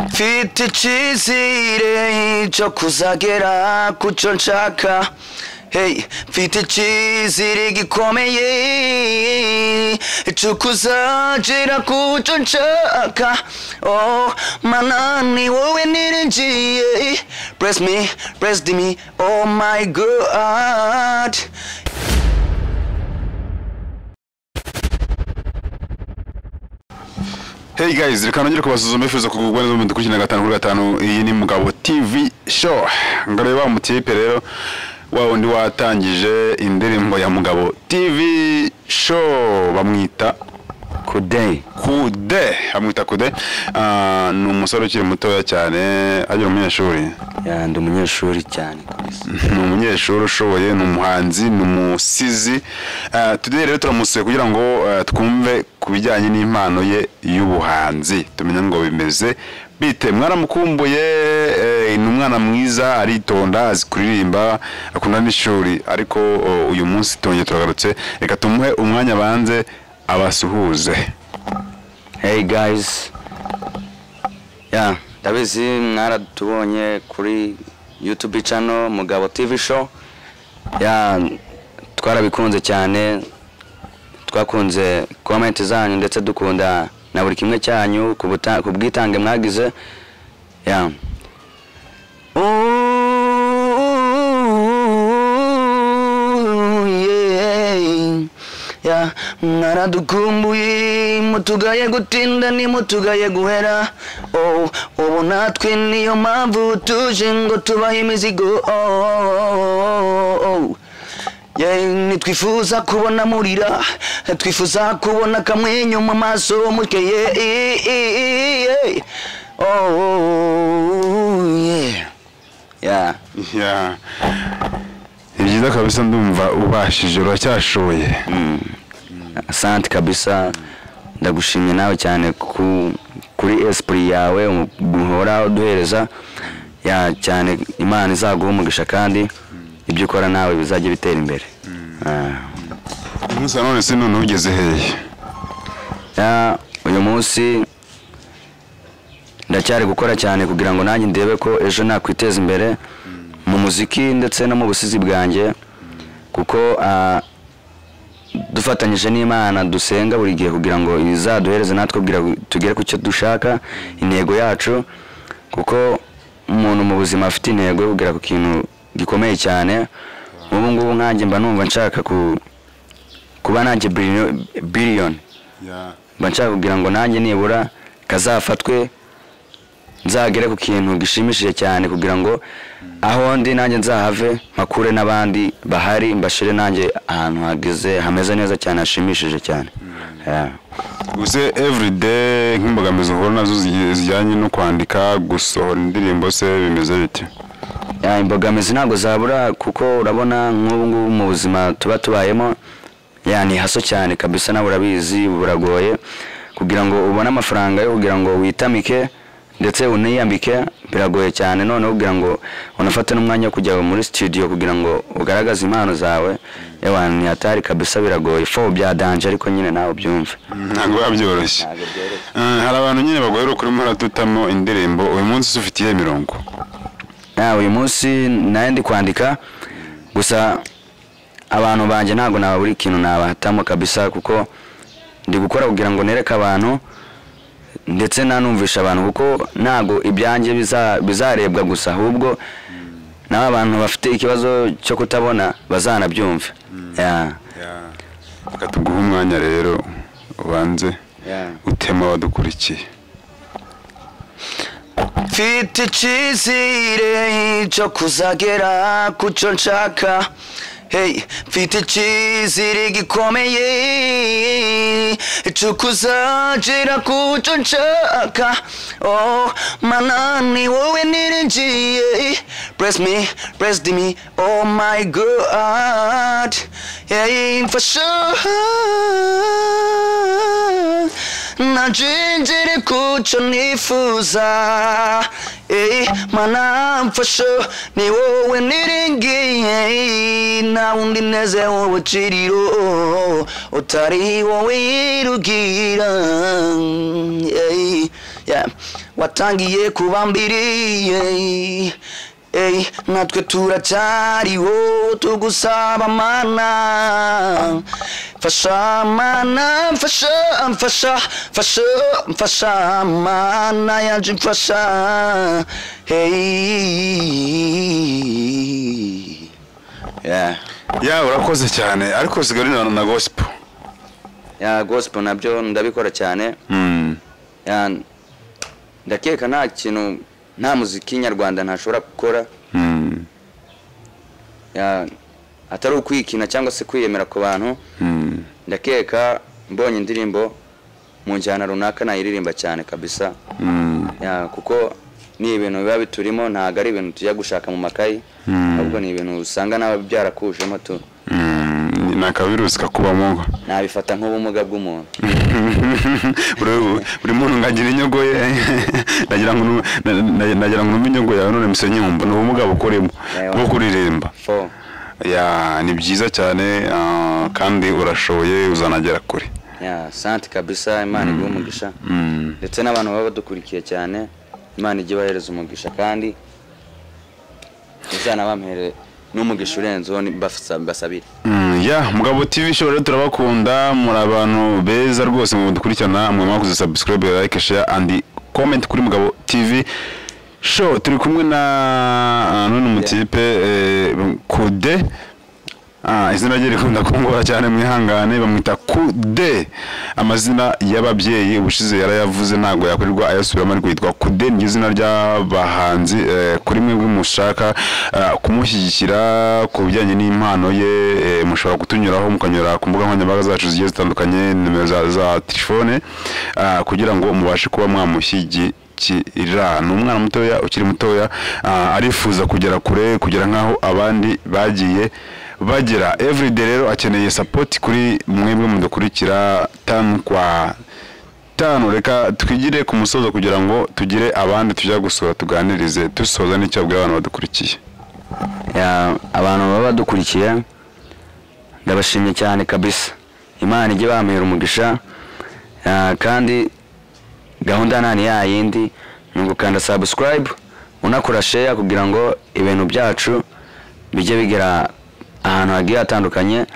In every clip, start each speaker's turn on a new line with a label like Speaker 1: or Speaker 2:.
Speaker 1: mfite icyizere cyo kuzagera ku cyo nshaka hey mfite icyizere gikomeye cyo kuzagera ku cyo nshaka oh manani wowe niringiye bless me bless me oh my god
Speaker 2: Hey guys, reka nongere kubasuzuma bifuza kugugwa neza mu dukurikirana gatanu kuri gatanu iyi ni Mugabo TV show. Ngareba mu tipe rero wa wundi watangije indirimbo ya Mugabo TV show bamwita
Speaker 1: kuday
Speaker 2: Kude, bamwita Kude. Ah, ni umusore ukiri mutoya cyane, agira umunyeshuri.
Speaker 1: ndi umunyeshuri cyane
Speaker 2: ni umunyeshuri ushoboye ni umuhanzi ni umusizi Eh, today rero turamusuye kugira ngo eh, twumve ku bijyanye n'impano ye y'ubuhanzi tumenye ngo bimeze bite mwaramukumbuye eh, ni umwana mwiza aritonda azi kuririmba akunda n'ishuri ariko oh, uyu munsi tongeye turagarutse reka tumuhe umwanya banze abasuhuze
Speaker 1: Hey guys. Yeah, ndabizi mwaratubonye kuri YouTube channel Mugabo TV show. Yeah, twarabikunze cyane. Twakunze comment zanyu ndetse dukunda na buri kimwe cyanyu ku buta- ku bwitange mwagize. Yeah. Ooh, yeah. ya mwaradukumbuye mutugaye gutinda ntimutugaye guhera oh, ubu natwe niyo mpamvu tuje ngo tubahe imizigo oh, oh, oh, oh. Yeah, ntitwifuza kubona murira twifuza kubona akamwenyu mu maso mutwe yeah, eh, eh, eh, eh. Oh, oh, yeah. Yeah.
Speaker 2: Yeah. ni byiza kabisa ndumva ubashije uracyashoboye
Speaker 1: asante kabisa ndagushimye nawe cyane ku- kuri esprit yawe um- uhora uduhereza ya cyane imana izaguha umugisha kandi ibyo ukora nawe bizajya bitera imbere Ah.
Speaker 2: uyu munsi nanone si none ugeze hehe
Speaker 1: Ya, uyu munsi ndacyari gukora cyane kugira ngo nanjye ndebe ko ejo nakwiteza imbere mu muziki ndetse no mu busizi bwanjye kuko ah, dufatanyije n'imana dusenga buri gihe kugira ngo izaduhereze natwe kugira ngo tugere ku cyo dushaka intego yacu kuko umuntu mu buzima afite intego yo kugera ku kintu gikomeye cyane ubu ngubu nkanjye mba numva nshaka ku- kuba nanjye biliyoni mba nshaka kugira ngo nanjye nibura kazafatwe nzagere ku kintu gishimishije cyane kugira ngo aho ndi nanjye nzahave mpakure n'abandi bahari mbashire nanjye ahantu hageze hameze neza cyane hashimishije cyane Yeah.
Speaker 2: gusa everyday nk'imbogamizi uhura nazo zigiye- zijyanye no kwandika gusohora indirimbo se bimeze bite
Speaker 1: Ya, imbogamizi ntabwo zabura kuko urabona nk'ubu ngubu mu buzima tuba tubayemo ya ni haso cyane kabisa nawe urabizi buragoye kugira ngo ubone amafaranga yo kugira ngo witamike ndetse uniyambike biragoye cyane noneho kugira ngo unafate n'umwanya wo kujya muri studio kugira ngo ugaragaze impano zawe yawa ni hatari kabisa biragoye fo bya danje ariko nyine nawe ubyumve
Speaker 2: ntabwo biba byoroshye Eh, hari abantu nyine bagohera ukuri muratutamo indirimbo uyu munsi se ufite iyihe mirongo
Speaker 1: Ya, uyu munsi nayo ndi kwandika gusa abantu banjye ntabwo naba buri kintu nabahatamo kabisa kuko ndi gukora kugira ngo nereke abantu ndetse nanumvisha abantu kuko ntabwo ibyanjye biza- bizarebwa gusa ahubwo n'aba abantu bafite ikibazo cyo kutabona bazanabyumva Ya.
Speaker 2: reka tuguhe umwanya rero ubanze
Speaker 1: Yeah.
Speaker 2: utema abadukurikiye
Speaker 1: mfite icyizere cyo kuzagera ku cyo nshaka hey mfite icyizere gikomeye cyo kuzagera ku cyo nshaka oh manani wowe niringiye bless me bless me oh my god hey for sure najinjire ku cyo nifuza eh mana mfasha ni wowe niringiye nta wundi neze wowe kiriro utari wowe yirugira eh, yeah.
Speaker 3: watangiye kuba mbiri Ey, natwe turacyariho tugusaba mana mfasha mana mfasha mfasha mfasha mfasha mana yaje mfasha hey. yeah.
Speaker 2: ya urakoze cyane ariko usigaye uri na gospel
Speaker 3: ya gospel nabyo ndabikora cyane
Speaker 2: Mm.
Speaker 3: Ya, ndakeka nta kintu nta muziki nyarwanda ntashobora gukora
Speaker 2: Mm.
Speaker 3: Ya, atari ukwikina cyangwa se kwiyemera ku bantu
Speaker 2: Mm.
Speaker 3: ndakeka mbonye indirimbo mu njyana runaka nayiririmba cyane kabisa
Speaker 2: Mm.
Speaker 3: Ya, kuko ni ibintu biba biturimo ntabwo ari ibintu tujya gushaka mu makayi ahubwo ni ibintu usanga n'aba byarakujemo tu
Speaker 2: Mm. ni akavirusi kakubamo
Speaker 3: nabifata nk'ubumuga bw'umuntu
Speaker 2: buri buri muntu ngagira inyogo ye nagira ngo nu- na- na- nagira ngo numve inyogo yawe none musenye nkumva ni ubumuga bukoremo
Speaker 3: Ewa.
Speaker 2: bwo kuririmba
Speaker 3: fo
Speaker 2: ya ni byiza cyane ah, kandi urashoboye uzanagera kure
Speaker 3: ya santi kabisa imana iguha umugisha
Speaker 2: Mm.
Speaker 3: ndetse n'abantu baba badukurikiye cyane imana ijye ibahereza umugisha kandi izanabamhere n'umugisha urenzeho ni- basa- basabire
Speaker 2: Mm, ya mugabo tv show rero turabakunda muri abantu beza rwose mu dukurikirana mwe mwakoze subscribe like share and comment kuri mugabo tv show turi kumwe na ah, none umutipe eh, kude Ah, izina rye rikunda kungora cyane mwihangane bamwita kude amazina y'ababyeyi ubushize yarayavuze ntabwo yakorerwa ayasubiramo ariko yitwa kude ni izina ry'abahanzi eh, kuri mwebwe mushaka eh, kumushyigikira ku bijyanye n'impano ye eh, mushobora kutunyuraho mukanyura ku mbuga nkoranyambaga zacu zigiye zitandukanye nimero za, za telefone ah, kugira ngo mubashe kuba mwamushyigikira kirira ni umwana mutoya ukiri mutoya ah, arifuza kugera kure kugera nk'aho abandi bagiye bagera everyday rero akeneye support kuri mwebwe mudukurikira tanu kwa tanu reka twigire ku musozo kugira ngo tugire abandi tujya gusura tuganirize dusoza n'icyo abwira abantu badukurikiye
Speaker 3: Ya, abantu baba badukurikiye ndabashimye cyane kabisa imana ijye bampera umugisha Ya, kandi gahunda nta ni ya yindi ni ugukanda subscribe unakora share kugira ngo ibintu byacu bijye bigera ahantu hagiye hatandukanye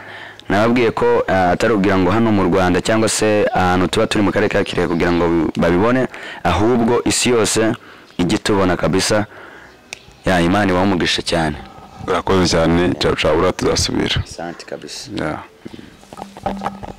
Speaker 3: nababwiye ko eh, atari kugira ngo hano mu rwanda cyangwa se ahantu tuba turi mu karere ka kirehe kugira ngo babibone ahubwo isi yose ijye itubona kabisa ya imana ibaha umugisha cyane
Speaker 2: urakoze cyane cawucawura tuzasubira
Speaker 3: Asante kabisa.
Speaker 2: yeah.